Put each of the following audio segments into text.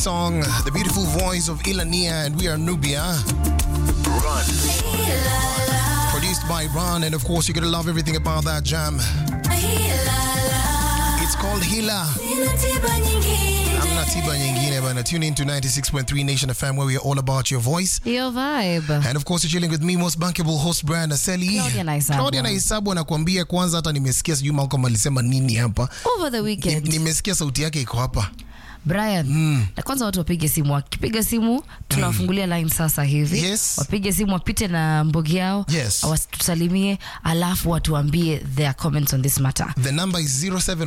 Song, the beautiful voice of Ilania, and we are Nubia. Run. Produced by Ron, and of course, you're gonna love everything about that jam. It's called Hila. Amna tiba nyingine bana. Tune in to 96.3 Nation FM, where we are all about your voice. Your vibe. And of course, you're chilling with me, most bankable host Brian Aseli. Claudia Naisabu. Claudia Naisabu anakuambia kwanza, hata nimesikia sijui Malcolm alisema nini hapa. Over the Ni- weekend. Nimesikia sauti yake iko hapa. Brian, na kwanza watu wapige simu. Wakipiga simu tunawafungulia line sasa hivi. Yes. Wapige simu wapite na mbogi yao. Yes. Watusalimie alafu watuambie their comments on this matter. The number is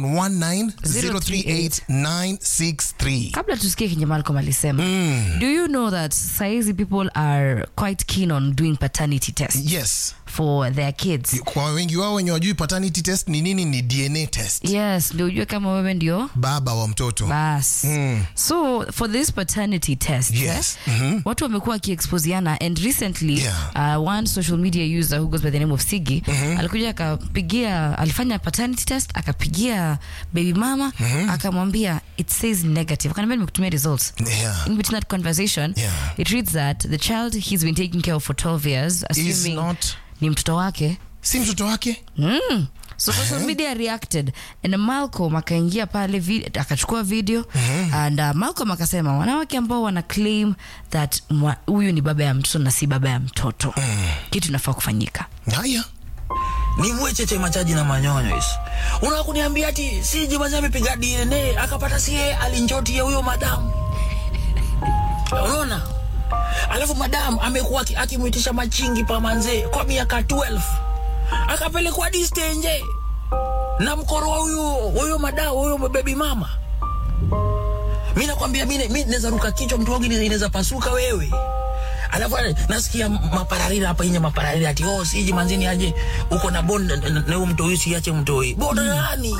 0719-038-963. Kabla tusikie kenye Malcolm alisema. Do you know that saizi people are quite keen on doing paternity tests Yes. for their kids? Kwa wengi wao wenye wajui paternity test ni nini, ni DNA test. Yes, ndio ujue kama wewe ndio Baba wa mtoto. bas so for this paternity test Yes. eh, watu wamekuwa wakiexposiana and recently Yeah. uh, one social media user who goes by the name of Sigi alikuja akapigia alifanya paternity test akapigia baby mama akamwambia it says negative akaniambia nimekutumia results Yeah. in between that conversation Yeah. it reads that the child he's been taking care of for 12 years Is assuming not ni mtoto wake si mtoto wake Mm. So social media reacted and Malcolm akaingia pale vi akachukua video and uh, Malcolm akasema wanawake ambao wana claim that mwa- huyu ni baba ya mtoto na si baba ya mtoto kitu inafaa kufanyika. haya ni mwecheche machaji na manyonyo hizi unataka kuniambia ati si jimazi amepiga DNA akapata sie alinjotia huyo madamu unaona alafu madamu amekuwa aki- akimwitisha machingi pa manzee kwa miaka 12 akapelekwa distenje na mkoro wa huyo huyo madao huyo bebi mama mi nakwambia mi mi naweza ruka kichwa mtu wangu inaweza pasuka wewe alafu ale- nasikia mapararira hapa inye mapararira ati oh siji manzini aje uko na bond na- na na huyo mtoi siache mtoi bond nani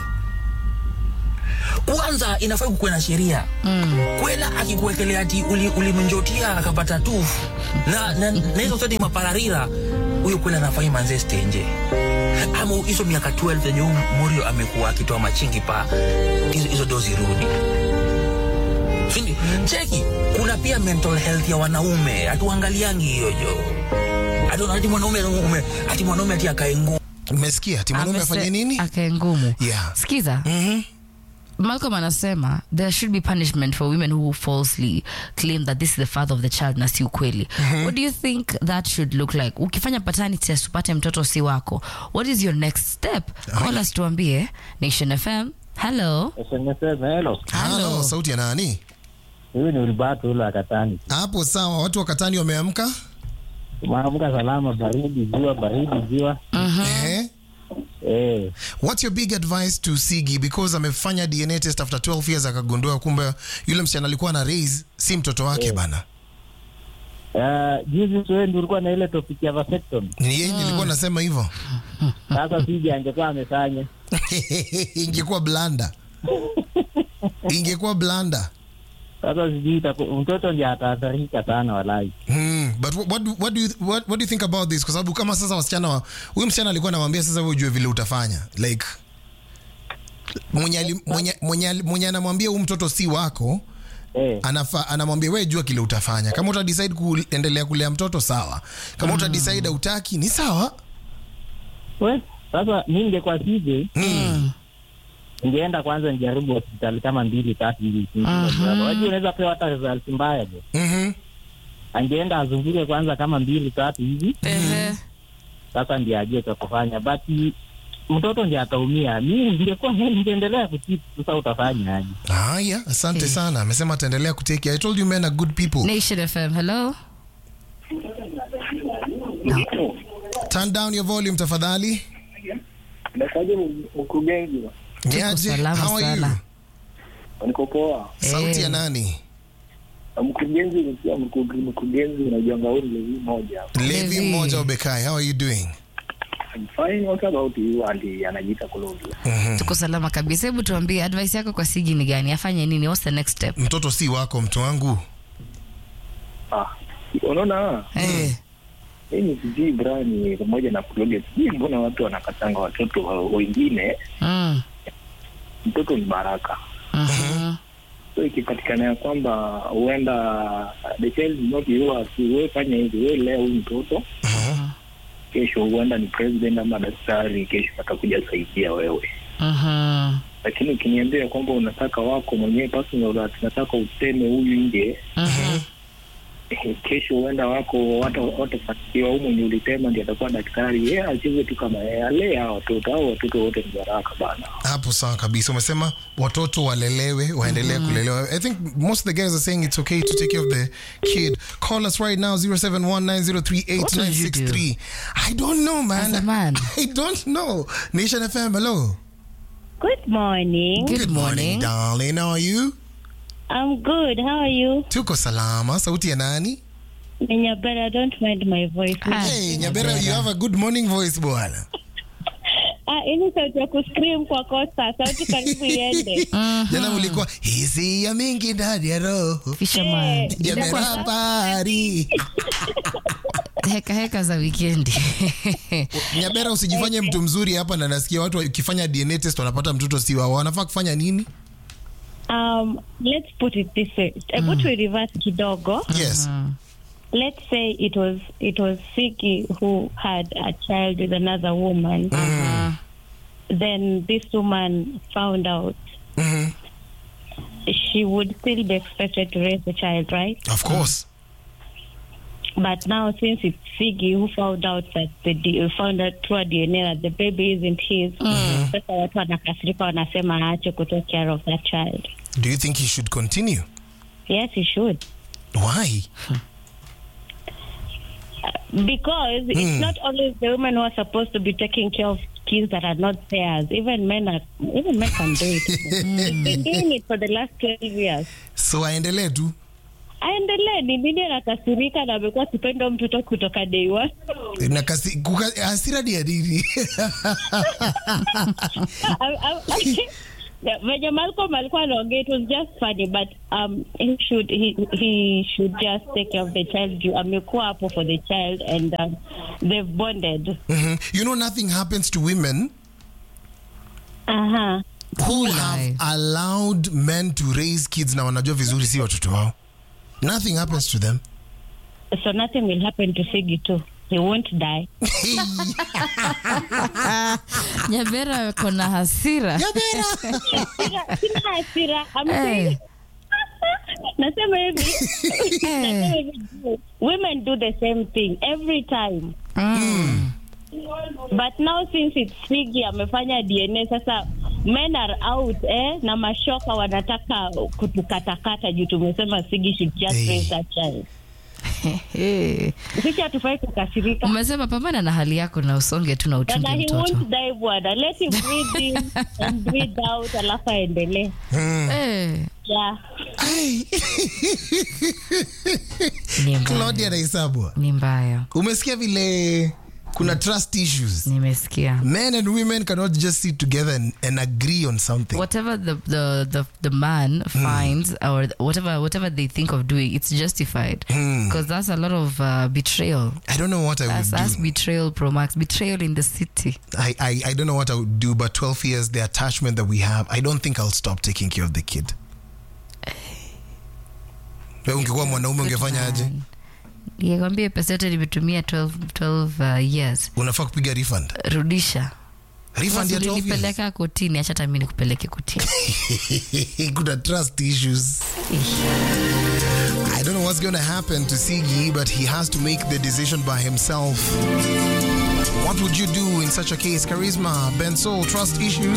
kwanza inafaa kukuwe na sheria mm. kwela akikuwekelea ati uli- ulimnjotia akapata tufu na na na hizo zote ni mapararira huyo kwela anafai manze stenje ama hizo miaka 12 yenye huyu Morio amekuwa akitoa machingi pa hizo, hizo dozi rudi Sindi, cheki kuna pia mental health ya wanaume hatuangaliangi hiyo jo ati ati mwanaume ume ati mwanaume ati akae ngumu umesikia ati mwanaume Amese- afanye nini Akae ngumu. Yeah. Sikiza. Malcolm anasema there should be punishment for women who falsely claim that this is the father of the child na si ukweli. What do you think that should look like? Ukifanya paternity test upate mtoto si wako. What is your next step? Call us tuambie. Nation FM. Hello. SMS hello. halo sauti ya nani Huyu ni Ulbatu ule akatani. hapo sawa watu wa katani wameamka Maamka salama, baridi jua, baridi jua. Ehe. Eh, what's your big advice to sigi because amefanya dna test after 12 years akagundua kumbe yule msichana alikuwa na raise si mtoto wake bana uh, juzi tu wewe ndio ulikuwa na ile topic ya vasectomy. ni yeye nilikuwa nasema hivyo Sasa sije angekuwa amefanya. ingekuwa blanda ingekuwa blanda Sasa sijui itaku- mtoto ndiye ataathirika sana walai. Hmm, but what, what, do- what, do you, what, what do you think about this? Kwa sababu kama sasa wasichana wa- huyu msichana alikuwa anamwambia sasa wewe ujue vile utafanya like mwenye ali- mwenye- mwenye ali- mwenye anamwambia huyu mtoto si wako Eh, anafa, anamwambia wewe jua kile utafanya kama uta decide kuendelea kulea mtoto sawa kama uta decide utaki ni sawa we, sasa mimi ningekuwa sije mm. ningeenda kwanza nijaribu hospitali kama mbili tatu hivi. Wajua unaweza pewa hata result mbaya je. mm-hmm. Angeenda azunguke kwanza kama mbili tatu hivi. Ehe. sasa ndiye ajue cha kufanya but mtoto ndiye ataumia mi ningekuwa ningeendelea kutipu sasa utafanya aje haya asante sana amesema ataendelea kuteki i told you men are good people Nation FM. Hello. turn down your volume tafadhali Nakaje mkurugenzi Niaje? salama How are you? sana. niko poa. sauti ya Eh. nani Mkurugenzi nikia mkurugenzi unajuanga huyu levi moja. levi Levi. mmoja ubekai how are you doing I'm fine what about you and anajiita Colombia. Tuko salama kabisa. Hebu tuambie advice yako kwa Sigi ni gani? Afanye nini? What's the next step? mtoto si wako mtu wangu Ah, unaona Eh. mimi sijui Brian pamoja na Claudia sijui mbona watu wanakatanga watoto wa- wengine Mm. mtoto ni baraka. Mhm. so ikipatikana ya kwamba huenda the child is not yours wewe fanya hivi wewe lea huyu mtoto kesho huenda ni president ama daktari kesho atakuja saidia wewe Mhm. lakini ukiniambia ya kwamba unataka wako mwenyewe personal that nataka useme huyu nje Mhm. eh, kesho huenda wako wata- watafanikiwa huu mwenye ulitema ndi atakuwa daktari yeye acheze tu kama yeye alee hao watoto au watoto wote ni baraka bana hapo sawa kabisa umesema watoto walelewe waendelee kulelewa i think most of the guys are saying it's okay to take care of the kid call us right now 0719038963 i don't know man As a man. i don't know nation fm hello Good morning. Good morning. darling how are you I'm good. How are you? tuko salama sauti ya nani Nyabera, don't mind my voice. Ah. hey nyabera you have a good morning voice bwana Ah, ini sauti ya kuscream kwa kosa. Sauti karibu iende. jana ulikuwa hisia mingi ndani ya roho Fisherman. Ilikuwa yamerapari heka heka za wikendi nyabera usijifanye mtu mzuri hapa na nasikia watu wakifanya dna test wanapata mtoto si wao wanafaa kufanya nini Um, let's put it this way. Hebu tu reverse kidogo. yes Let's say it was it was Siki who had a child with another woman. Then this woman found out. Mhm. She would still be expected to raise the child, right? of course But now, since it's Figgy who found out that the D- found out through a DNA that the baby isn't his, sasa watu wanakasirika wanasema aache kutake care of that child. do you think he should continue Yes, he should. why Because it's not always the women who are supposed to be taking care of kids that are not theirs. Even men are, even men can do it. They've been doing it for the last 12 years. so aendelee tu Aendelee, ni nini anakasirika na amekuwa akipenda mtoto kutoka day one? na kasi, kuka, hasira ni ya nini I- I- Yeah, venye Malcolm alikuwa anaongea it was just funny but um he should he he should just take care of the child juu amekuwa hapo for the child and um, they've bonded Mhm. you know nothing happens to women aha who Lie. have allowed men to raise kids na wanajua vizuri si watoto wao nothing happens to them so nothing will happen to Figgy too he won't die nyabera kona hasira sina sina hasira I'm Eh. saying nasema hivi Eh. nasema hivi women do the same thing every time Mm. but now since it's Figgy amefanya DNA sasa men are out eh, na mashoka wanataka kutukatakata juu tumesema Figgy should just Eh. raise that child. Eh. Sisi hatufai kukasirika. umesema pambana na hali yako na usonge tu na Na uchunge he mtoto won't die bwana. Let him breathe in and breathe out alafu aendelee. Eh. Yeah. Ni mbaya. claudia naisabwa ni mbaya umesikia vile kuna trust issues nimesikia men and women cannot just sit together and, and agree on something whatever the, the, the, the man finds or whatever whatever they think of doing it's justified because that's a lot of uh, betrayal i don't know what i that's, would that's do betrayal pro max betrayal in the city I, I, I don't know what I would do, but 12 years, the attachment that we have, I don't think I'll stop taking care of the kid. Wewe ungekuwa mwanaume ungefanya aje? nikwambia pesa yote nimetumia 12, 12 uh, years Unafaa kupiga refund. rudisha Refund ya 12 years. nilipeleka kotini acha hata mimi nikupeleke kotini Kuna trust issues. I don't know what's going to happen to Sigi, but he has to make the decision by himself. What would you do in such a case? Charisma, Ben Soul, trust issues.